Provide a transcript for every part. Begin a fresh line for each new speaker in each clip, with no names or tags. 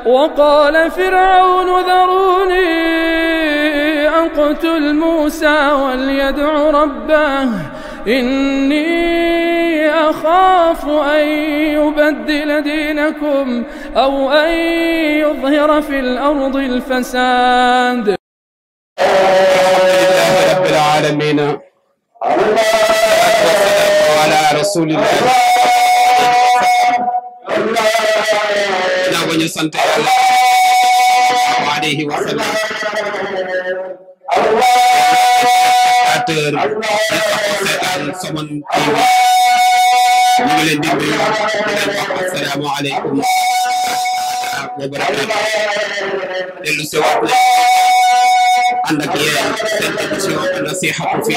وقال فرعون ذروني أقتل موسى وليدع ربه إني أخاف أن يبدل دينكم أو أن يظهر في الأرض الفساد
لله رب العالمين والسلام على رسول الله naa ko ñu sant yàlla alayhi wa sallam acteur seetaan Somone TV ñu ngi leen di nuyu di leen wax assalaamu aleykum wa barakaatu dellu si waat na ànd ak yéen seen émission nasihatu fi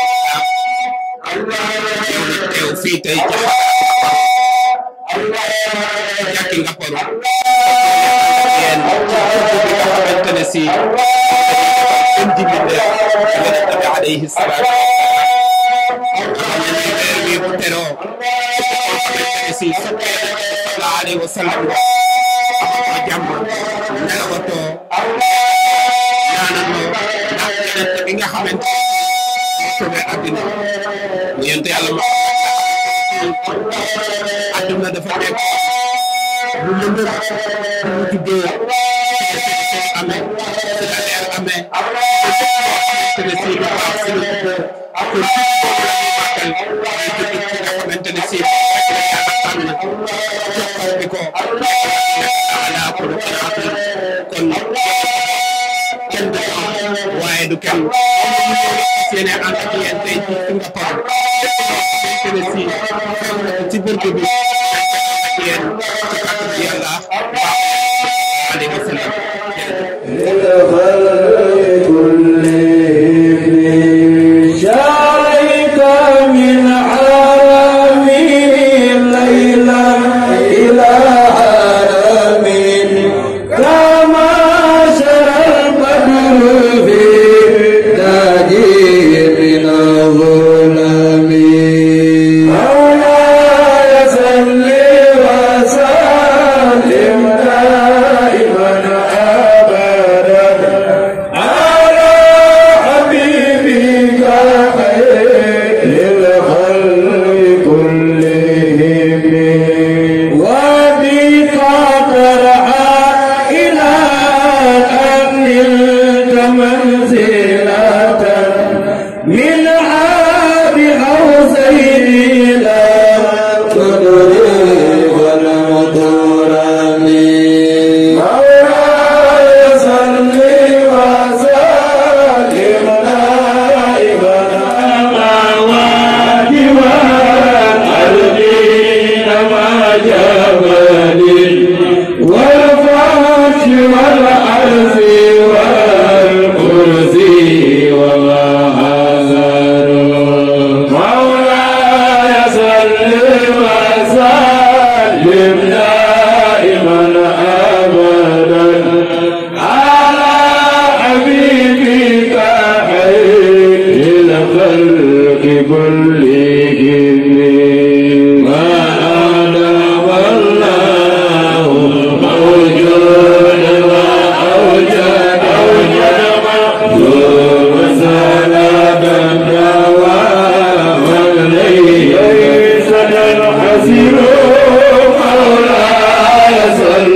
yow nag teew fii tey ci jàkki nga paru yéen bi nga xamante ne si gën di mbindeef yonent bi alayhi salaatu xam ne ni weer wi bu teroo koo xamante ne si soppee sallallahu alayhi wa sallam ko jàmm nelawatoo ñaanaloo ndax yonent bi nga xamante ne sauvé àddina mu yonent yàlla ma àdduna dafa nekk lu lëndëm lu juddoo ci amee ci la leer amee xamante ne si lu baax si la juddoo kon boobu la ñuy màggal day judd ci nga xamante ne si rek la yàlla tànn jox bi ko ala xuluqin azim kon kenn du am waaye du kenn seen ànd ak yéen tey ci Singapour lépp loo xamante ne si xew na ci burdu bi ak yéen ci kàttan yàlla baax alayhi wa sallam
شارك من عالمين ليلا إلى عالمين كما شرى البدر في تاجي من الظلم مولاي صل وسلم دائما أبدا على حبيبك خير الخلق كلهم وبك ترعى إلى أن نلت منزلة من عاب حوزين لا تدري ولا ترمي مولاي صل وسلم دائما واجبا الدين ما جبل والفرش والعرش والكرسي وما هزر مولاي صل وسلم دائما ابدا على حبيبك خير الخلق كلهم ما أدام الله موجود وأوجد أوجد مخلوق سلامة دواما ليس الحسير مولاي صل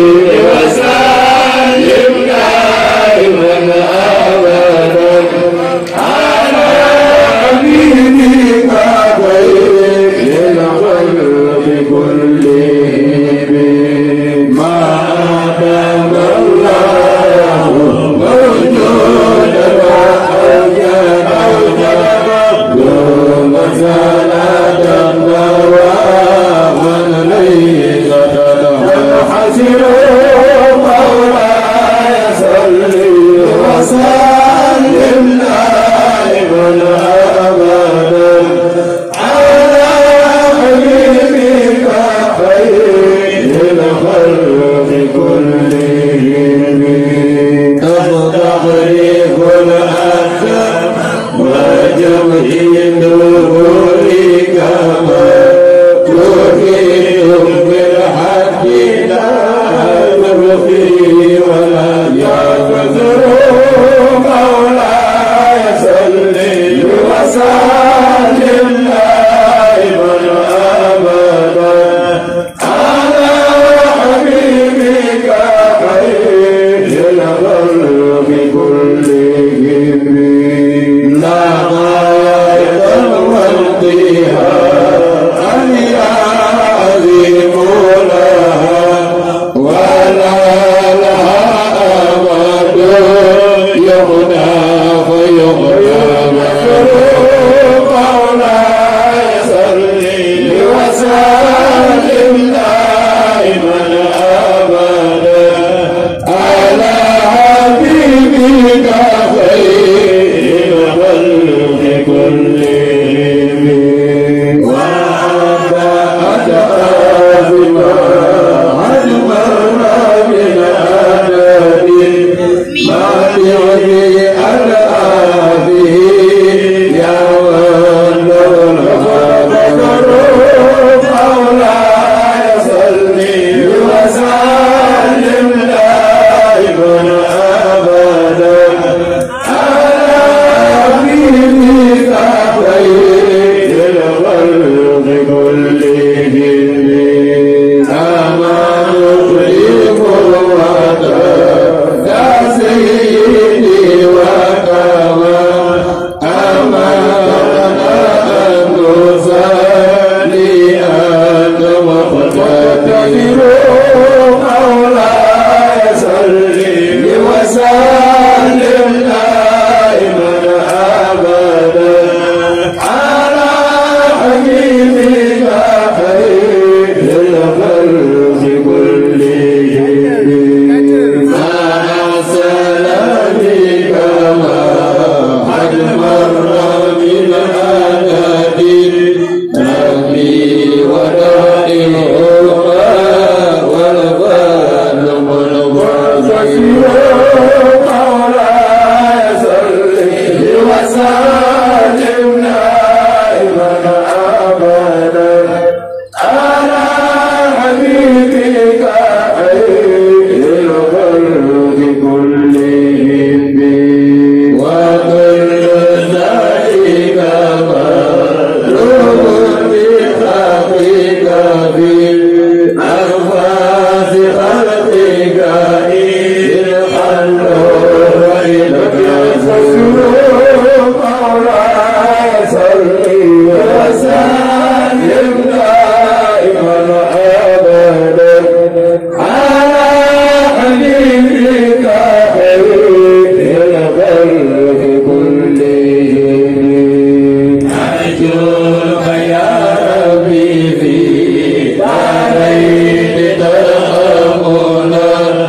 وسلم دائما أبدا على حبيبك خير الخلق كلهم ما أدام الله موجودا وأوجد أوجد يوم صلاة دواما ليس الحسير مولاي صل وسلم دائما ابدا على حبيبك خير الخلق كلهم تستغرق الاحزاب وجمع نورك ما تفيد بالحق لا فيه ولم يكثروا مولاي صل وسلم دائما ابدا على حبيبك خير الخلق كلهم لا غاية والقيها أن يعظم لها ولا لها أمد يغنى فيغنى مخلوق مولاي صل وسلم دائما أبدا على حبيبك خير الخلق كلهم وأنت أتعافما أجمعنا من عدد ما تعطي الآبي يا من الخبر مولاي صل وسلم دائما أبدا على حبيبك خير الخلق كلهم أما نخلف الوطن يا سيدي وكما أمرنا أن نصلي أنت مقتدر مولاي صل وسلم دائما أبدا على حبيبك خير الخلق كلهم مع سلامك ما قد مر من عدد ربي ودائم والفضل والبركة مولاي صل وسلم دائما أبدا على حبيبك خير الخلق كلهم وكل ذلك مطلوب بحقك بالأنفاس خلقك إذ حلوا إليك مولاي صل وسلم دائما أبدا على حبيبك خير الخلق كلهم أرجوك يا ربي في دارين ترحمنا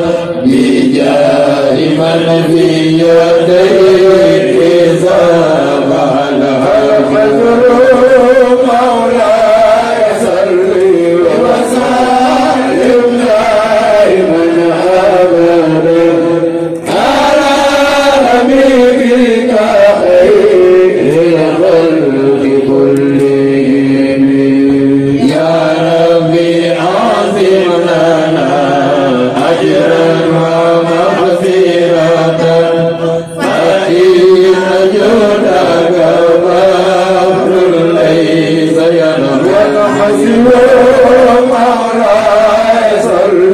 بجاه من في يديك سبح لها المظلوم مولاي صل وسلم دائما ابدا على حبيبك خير الخلق كلهم يا ربي عظم لنا اجرا ومغفرة فإن جودك بحر ليس ينبغي الحسب مولاي صل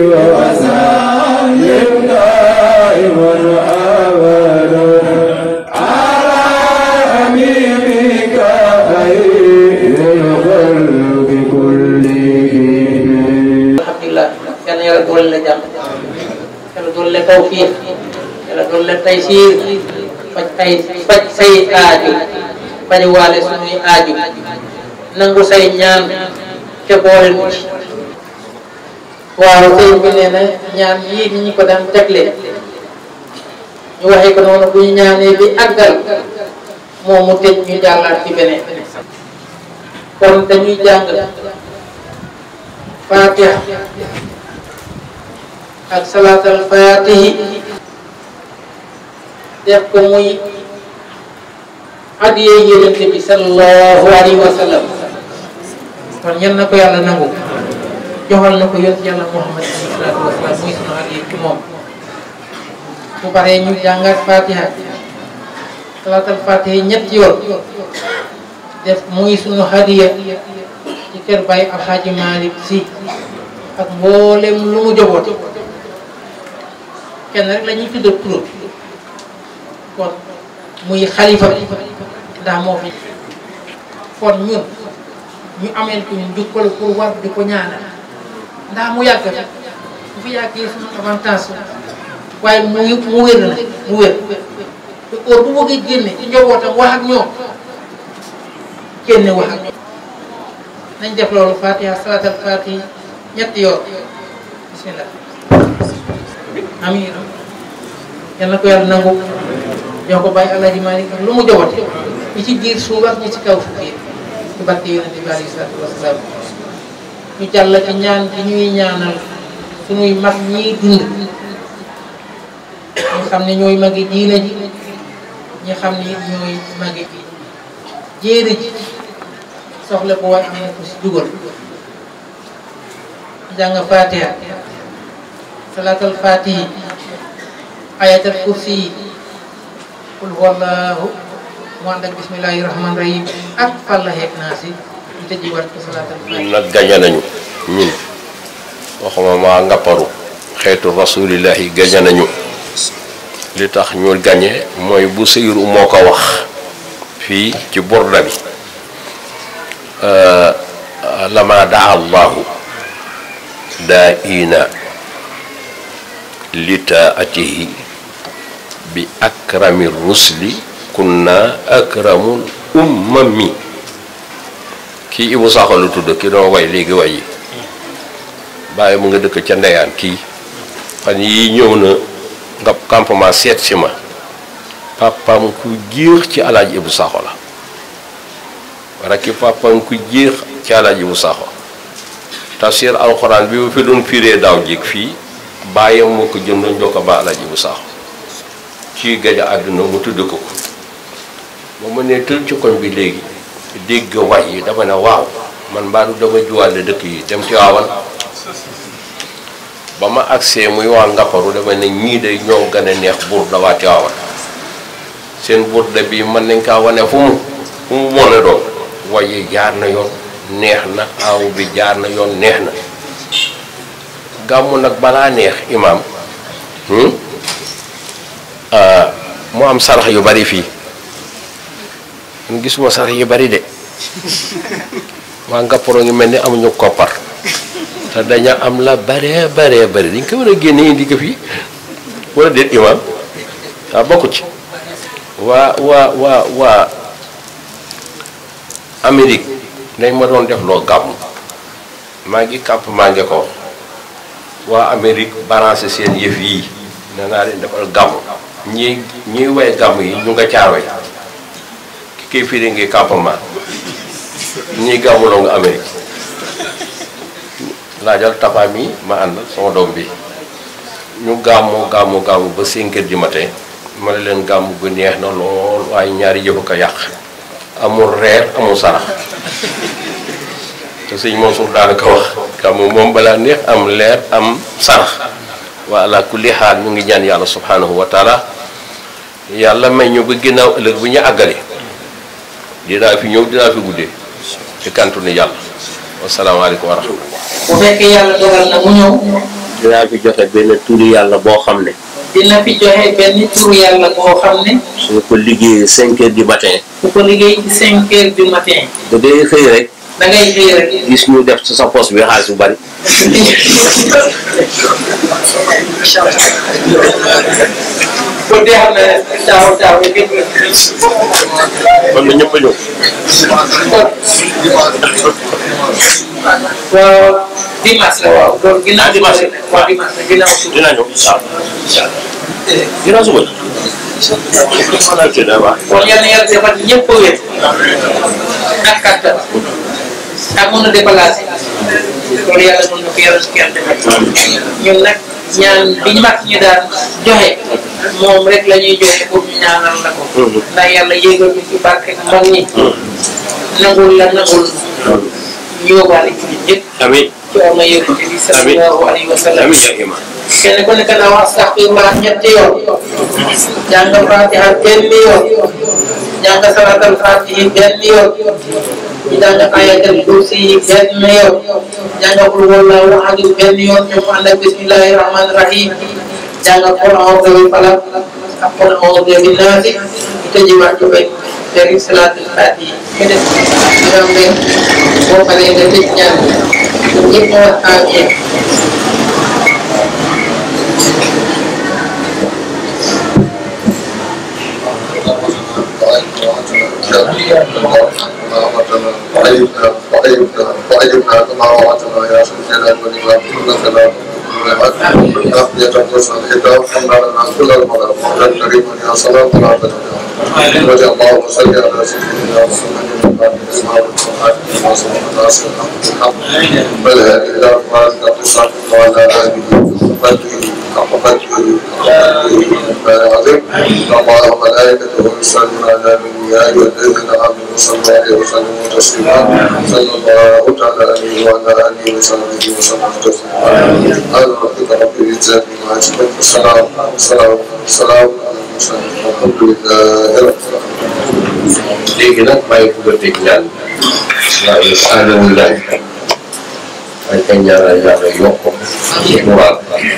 وسلم دائما ابدا على حبيبك خير الخلق كلهم
alhamdulilah yal na yàlla doole la jàmm yàlla doole la tawfiq yàlla doole la taysiir faj ay faj say aaju faj waale suñuy aaju nangu say ñaan te boole nu ci waaw sëñ bi nee na ñaan yii ni ñu ko daan tegle ñu waxee ko noonu bu ñu ñaanee bi àggal moom mu tëj ñu jàllaat ci beneen kon dañuy jàng fatiha ak salaatal fatihi def ko muy adiyee yonente bi sallallahu alayhi wa sallam kon ñan na ko yàlla nangu joxal na ko yonent yàlla muhammad alayhi salaatu wa salaam muy sunu adiyee ci moom bu paree ñu jàngat fatiha salaatal fatiha ñetti yoon def muy sunu hadiya ci kër Baye Alxaaji Malick Si ak mboolem lu mu joboot kenn rek la ñuy tudd turam kon muy xalifa ndax moo fi kon ñun ñu ameel ko ñu njukkal pour war di ko ñaanal ndax mu yàgg fi bu fi yàggee suñu avantage waaye mu mu wér na mu wér te heure bu bëggee génne ci njabootam wax ak ñoom génne wax ak ñoom nañ def loolu fatiha salatal fatiha ñetti yoon bismillah amiin yal na ko yàlla nangu ñoo ko bàyyi Alaaji Maalik ak lu mu jobate ñi ci biir suuf ak ñi ci kaw suuf yi ci barke yonente bi alayhi salaatu wasalaam ñu jàll ci ñaan gi ñuy ñaanal suñuy mag ñiy dund ñi xam ne ñooy magi diine ji ñi xam ne it ñooy magi jéere ji soxla ko waaye am na ko si dugal jàng fatiha salaatal fatihi ayatal kursi yi qul huwallahu mu ànd ak bismillahi rahman rahim ak fallaxeeg naa si ñu tëjiwaat ko salaatal fatihi
ñun nag gañe nañu ñun waxuma maa ngapparu xeetu rasulillahi gañe nañu li tax ñu gañe mooy bu sëyru moo ko wax fii ci burda bi lama daa allahu daa ina litaatihi bi akrami rusli kunna akramul ummami kii Ibu Sakho lu tudd ki doon way léegi way yi bàyyi mu nga dëkk ca ndeyaan kii fan yii ñëw na nga campement seet si ma papam ku jéex ci alaaj Ibu Sakho la rakki papam ku jéex ci alaaj Ibu Sakho tafsir alxuraan bi mu fi doon firee daaw jig fii bàyyam moo ko jëndoon jox ko ba alaaj Ibu Sakho ci gaja àdduna mu tudd ko ko ba ma ne tël ci koñ bi léegi dégg way yi dama ne waaw man mbaadu dama juwaale dëkk yi dem ci waawan ba ma agsee muy waa ngapparu dama ne ñii day ñoo gën a neex buur da waa Tiwaawan seen buur da bi mën nañ kaa wane fu mu fu mu mën a doon way yi jaar na yoon neex na aw bi jaar na yoon neex na gàmmu nag balaa neex imaam mu am sarax yu bari fii man gisuma sarax yu bari de waa ngapparu ngi mel ni amuñu koppar te daña am la bare bare bare dañ ko war a génne indi ko fii wala déet imaam waaw bokku ci waa waa waa waa Amérique dañ ma doon def loo gàmm maa ngi kàpp maa ngi ko waa Amérique balancé seen yëf yii nee naa leen defal gàmm ñi ñiy way gàmm yi ñu nga caaroy ki koy firi ngi campement ñii gàmmuloo nga Amérique laajal tafa mi ma ànd sama doom bi ñu gàmmoo gàmmu gàmmu ba 5 heures du matin ma ne leen gàmm gu neex na lool waaye ñaari yëfu ko yàq amul reer amul sarax te sëñ Mansour daanaka wax gàmmu moom balaa neex am leer am sarax wa ala kulli xaal ñu ngi ñaan yàlla subhanahu wa taala yàlla may ñu ba ginnaaw ëllëg bu ñu àggale dinaa fi ñëw dinaa fi guddee ci kantu ni yàlla wasalaamaaleykum wa rahmatullah
bu fekkee yàlla dogal na mu ñëw
dinaa fi joxe benn turi yàlla boo xam ne
dina fi joxe benn turu yàlla boo xam ne
su ko liggéeyee 5 heures du matin
ku ko liggéey ci cinq heures du matin
da ngay xëy rek
da ngay xëy rek
gis ñu def ci sa poche bi xaalis bu bari
kon dee xam ne taaw taaw yi gën
kon na ñëpp a ñëw
waaw dimanche la waaw loolu ginnaaw dimanche waaw dimanche la ginnaaw suba
dina ñëw waaw ginnaaw suba xanaa ci da baax
kon yal na yàlla defal ñëpp a wér ak kattan ak mën a déplacé loolu yàlla mën na ko yàlla su ko yàlla defal ñun nag ñaan bi ñu mag ñu daan joxe moom rek la ñuy joxe pour ñu ñaanal la ko ndax yàlla yéegal ñu ci barke mag ñi nangul la nangul ñu yóbbaale ci ñun ñëpp
amiin
ci war na yóbbu ci sallallahu alayhi wa sallam
amiin yaa imaam
kenn ku nekk na wax astaghfirullah ñetti yoon jàng fatiha benn yoon jàng salatul fatihi benn yoon ñu jàng ayatul kursi yi benn yoon jàng qul huwallahu ahad benn yoon ñu ànd ak bismillahi rahmani rahim jàng qul a'udhu bi falaq ak qul a'udhu bi naasi tëjiwaat ko bay dari salatul fatihi ñu def ñoom ne boo paree nga tëj ñaan ñëpp ñu wax amiin
وعيبنا وعيبنا وعيبنا كما وعدتنا يا ذا الجلال والإكرام إنك لا أخذ يتقصى الختام حمد لنا كل المرض مولا كريما يا صلاة الله عليه وجه الله صل على سيدنا محمد وعلى آله وصحبه وسلم بل هذه إلى أخبار تقصى وعلى آله وصحبه وقدره العظيم الله وملائكته يصلون على النبي يا ايها الذين امنوا صلوا عليه وسلموا تسليما صلى الله تعالى عليه وعلى اله وصحبه وسلم تسليما سبحان ربك رب العزه عما يصفون والسلام والسلام والسلام على المرسلين والحمد لله رب العالمين
léegi nag bàyyi ko ba dégg ñaan waaw alhamdulilah ay ka ñaanal yàlla yokk ko ci moral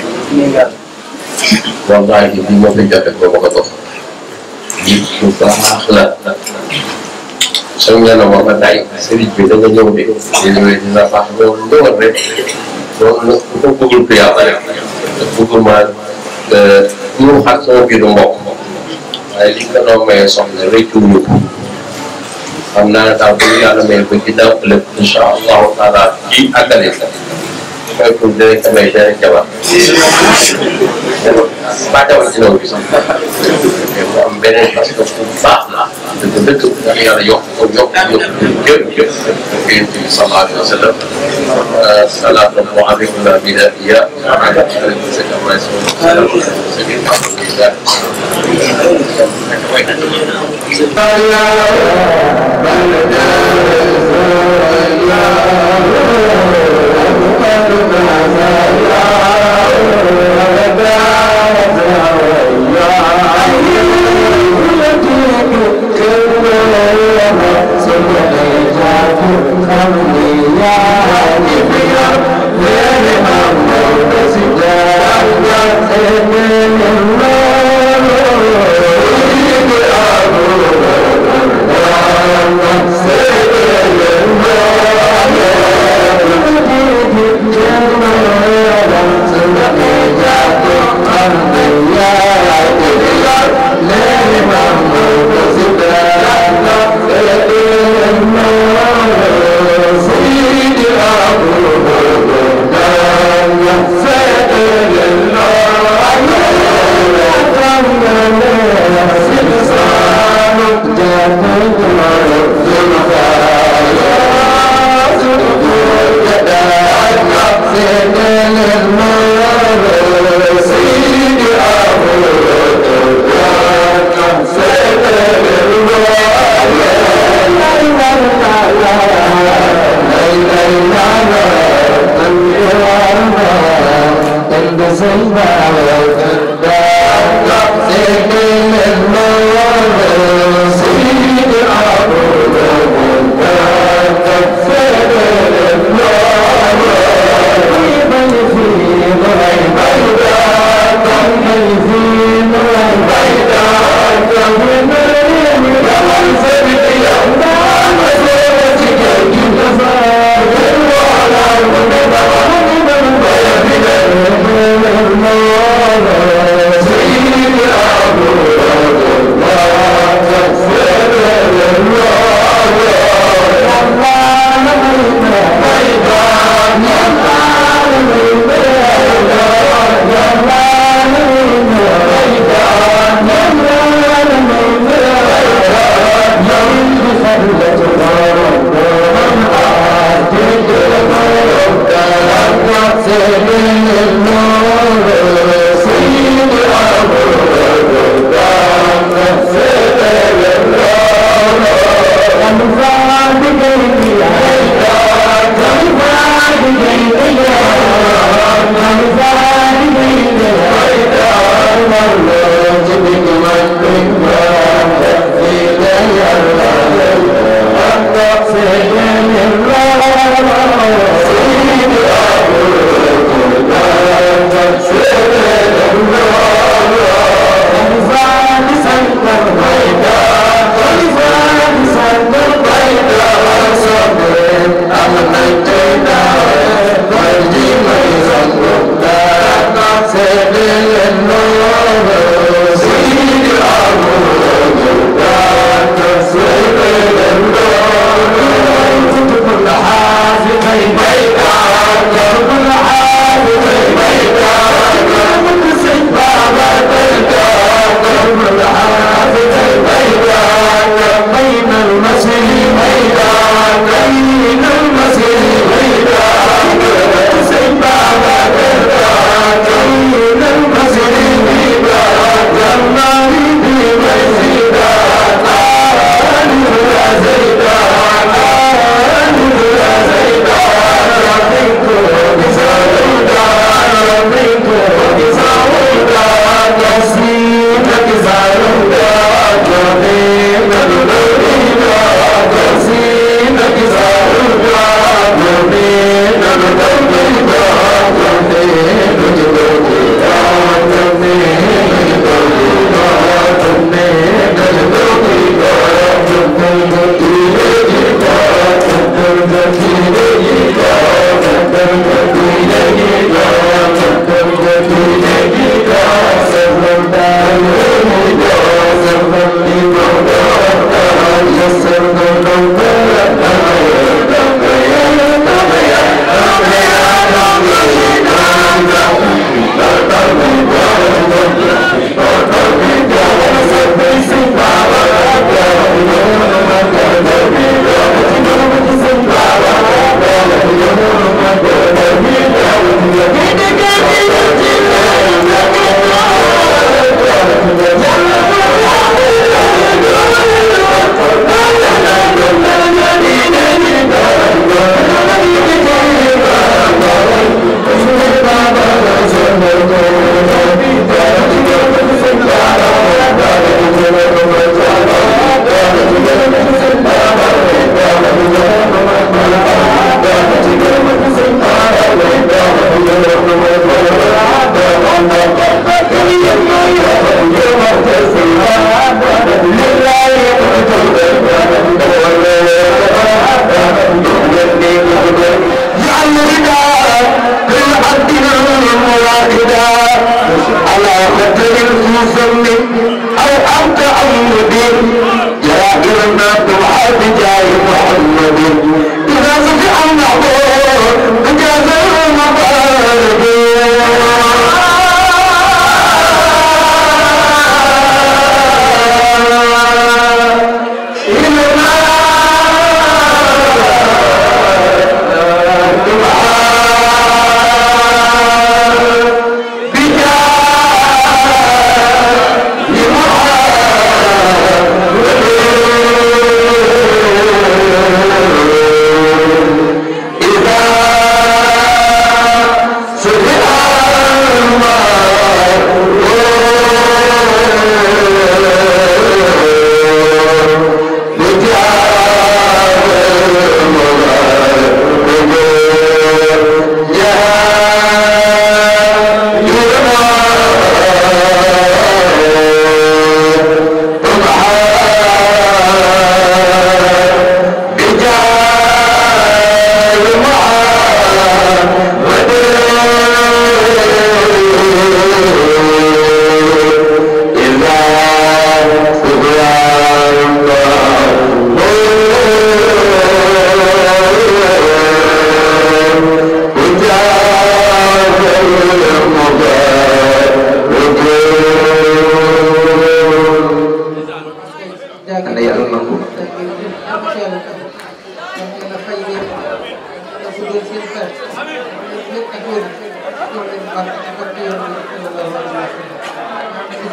wallahi bi ma fi joxe ko ma ko dox nit bu baax la soo ñaanal ma ma tay sëriñ bi da nga ñëw de di ñëwee dina baax loolu ñëwal rek loolu nag ko bëggul ko yàlla rek bëggul ma ñu xat sama biiru mbokk waaye li nga doon maye soxna rëccu ñu ko xam naa daal bu ñu yàlla may ba ginnaaw ëllëg incha allahu taala ci àggale sa mooy pour dinañ ko may dinañ jabar ba jabar ci loolu bi sax mais mu am beneen parce que bu baax la dëgg dëgg ndax yàlla yokk ko yokk yokk yëpp yëpp yonent bi sallallahu alayhi wa sallam salaatu alaykum wa bidaiya ala alaykum sayyidina wa
Thank you.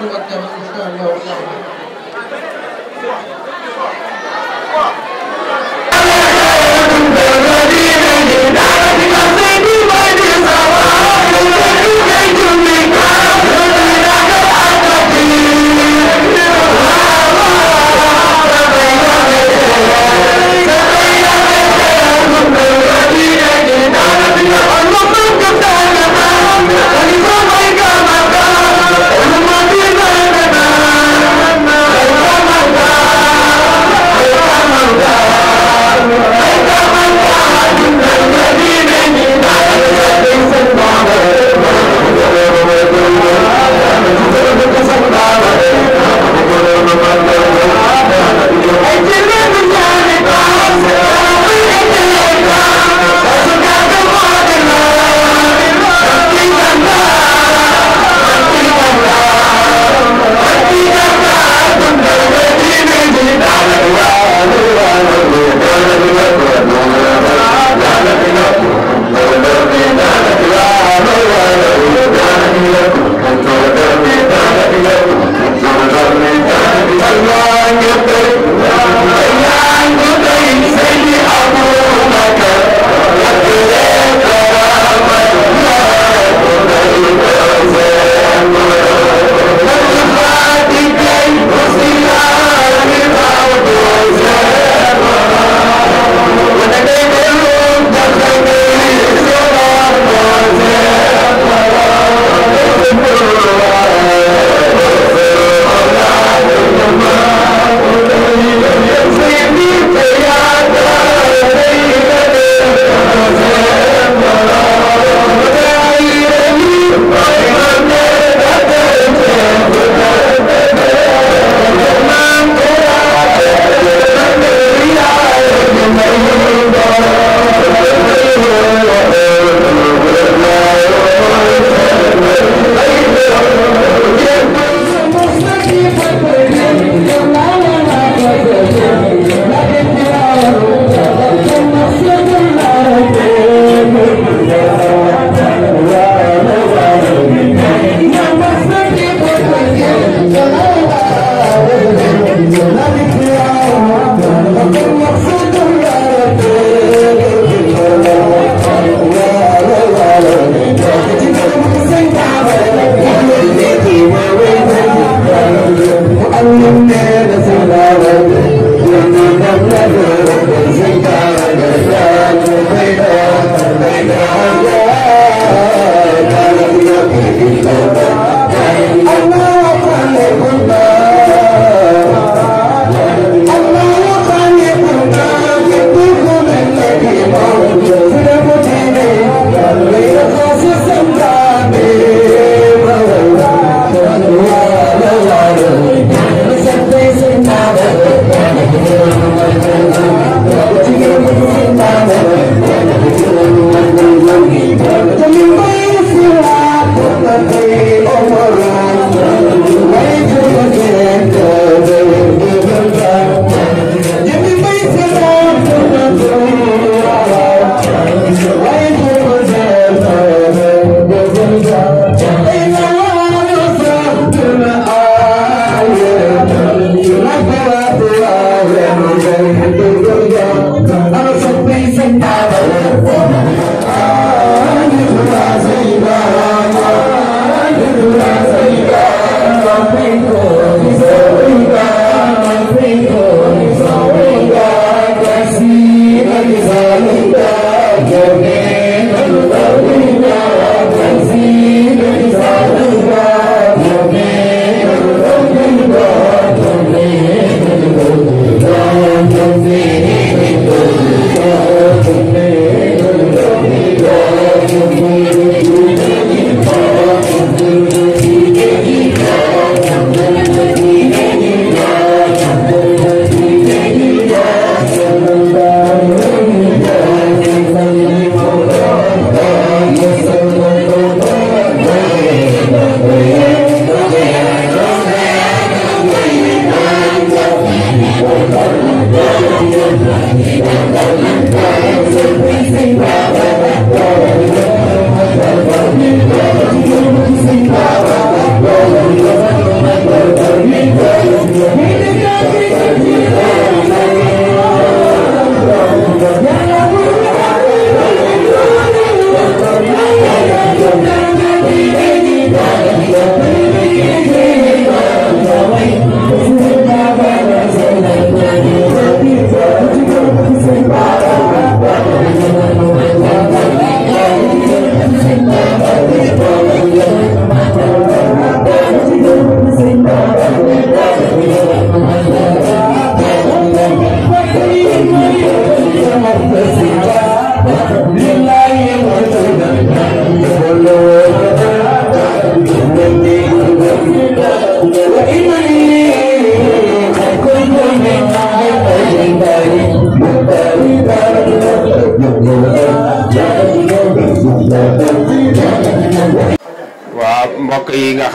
suba ak jàmm incha allahu taala
Thank you.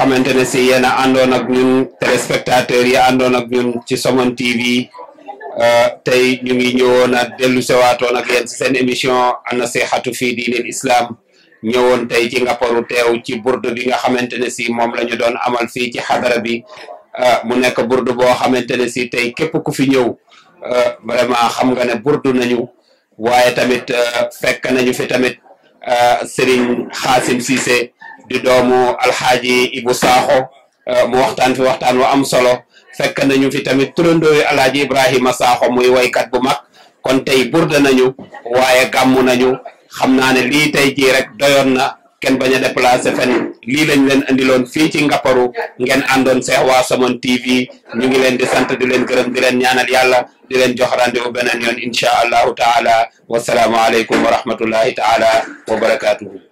xamante ne si yéen a àndoon ak ñun téléspectateurs yi àndoon ak ñun ci Somone TV tey ñu ngi ñëwoon a dellu sewaatoon ak yéen ci seen émission an-nasihatu fi diinil islam ñëwoon tey ci ngapparu teew ci burdu bi nga xamante ne si moom la ñu doon amal fii ci xadara bi mu nekk burdu boo xamante ne si tey képp ku fi ñëw vraiment xam nga ne burdu nañu waaye tamit fekk nañu fi tamit Serigne Xaasim Cissé di doomu alxaaji Ibu Saaxo mu waxtaan fi waxtaan wu am solo fekk nañu fi tamit turandooyu alxaaji Ibrahima Saaxo muy waykat bu mag kon tey burda nañu waaye gàmmu nañu xam naa ne lii tey jii rek doyoon na kenn bañ a déplacé fen lii lañ leen andiloon fii ci ngapparu ngeen àndoon seex waa Somone TV ñu ngi leen di sant di leen gërëm di leen ñaanal yàlla di leen jox rendez-vous beneen yoon incha allahu taala wasalaamu aleykum wa rahmatullahi taala wa barakatuhu